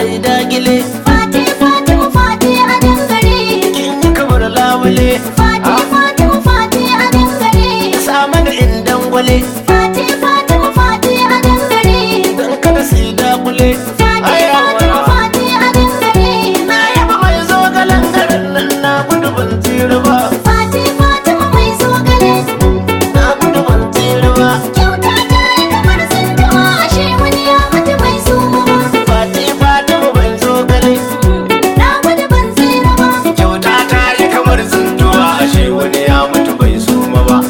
ai dagile Fati Fatima Fati a dangare kin yi kamar lawale Fati Fatima Fati a dangare sama da indan gwale Fati Fatima Fati a dangare dan kada su yi dakule Fati Ai, Fatima yawa. Fati a dangare na yaba mai zo galan garin nan na gudu ban tsira ba Fati Fatima mai zogale na gudu ban tsira ba Kyauta ta yi kamar tsintawa ashe wani ya mutu bai suma ba fati fatima ban zo gale Na gudu ban tsira ba kyauta ta yi kamar tsintuwa ashe wani ya mutu bai suma ba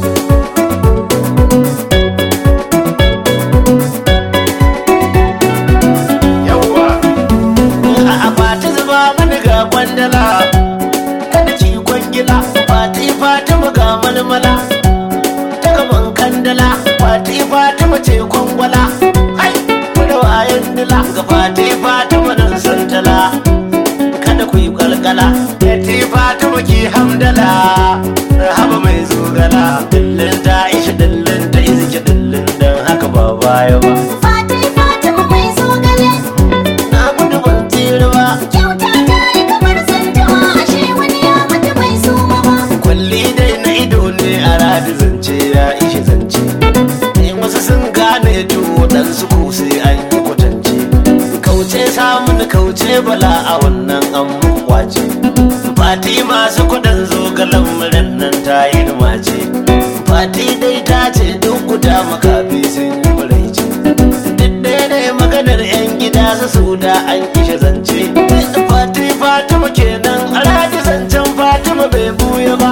yawwa a akwati zuba mani ga kwandala kada ki kwangila fati fatima ga malmala ta gaban kandala fati fatima ce kwangwala hai da wayan dila ga fati fatima nan santala kada ku yi kalkala fati fatima ki hamdala haba mai zogala dillin ta isha dillin ta izki dillin dan haka ba baya ba Fati Fatima mai zogale na gudu ban tsira ba Kyauta ta yi kamar tsintawa ashe wani ya mutu bai suma ba kwalli dai na ido ne a radi zance ya ishi zance in wasu sun gane to waɗansu ko sai an yi kwatance kauce samun kauce bala a wannan an muku kwace fati masu kudin zogalan murin nan ta yi mace fati dai ta ce duk guda makafi sun yi muraice duk daidai maganar 'yan gida su su da an kishe zance fati fatima kenan alhaji zancen fatima bai buya ba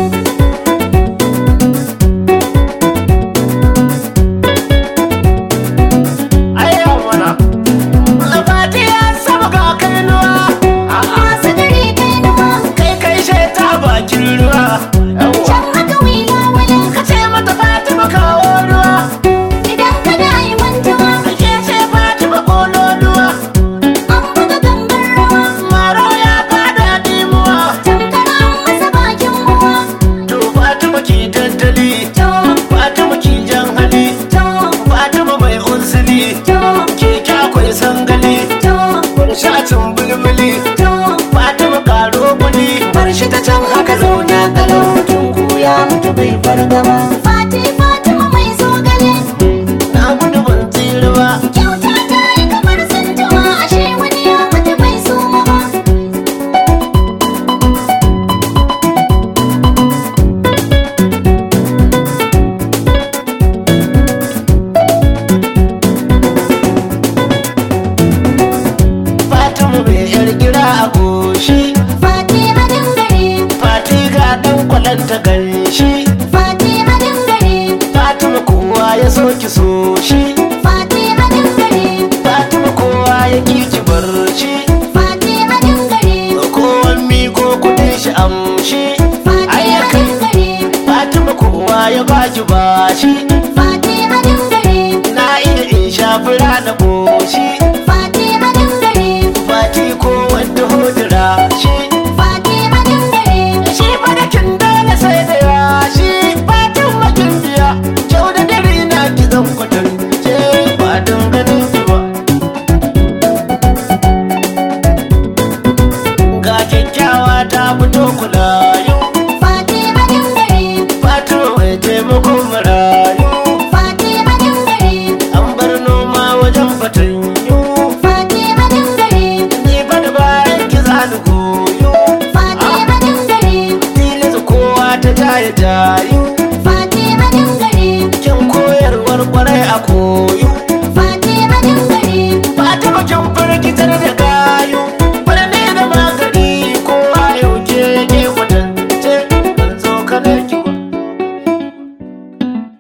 Ayya mana, fati ya saba ga kainuwa, Masu gari kai nufa kai kai sheta bakin ruwa. Yawwa. Can haka wila wala Ka ce mata Fatima kawo ruwa, Idan ka da yi mantuwa ake ce Fatima kololuwa. An buga gangar rawa Maro ya fada dimuwa, Tamkar an masa bakin ruwa to Fatima ki tattali, To, Fatima ki jan hali, to, Fatima mai unsili, to, keke akwai sangali, to, shacin bulbuli, to Fatima karo kuli, bar shi ta can haka zauna kalau mutum ko ya mutu bai fargaba. Fati Fatima mai zogale Na gudu ban tsira ba, Kyauta ta yi kamar tsintawa ashe wani ya mutu bai suma ba Fatima mai yar gira a goshi, Fati a dangare Fati ga dan kwalanta ganshi, Fati a dangare Fatima kowa ya so ki so shi,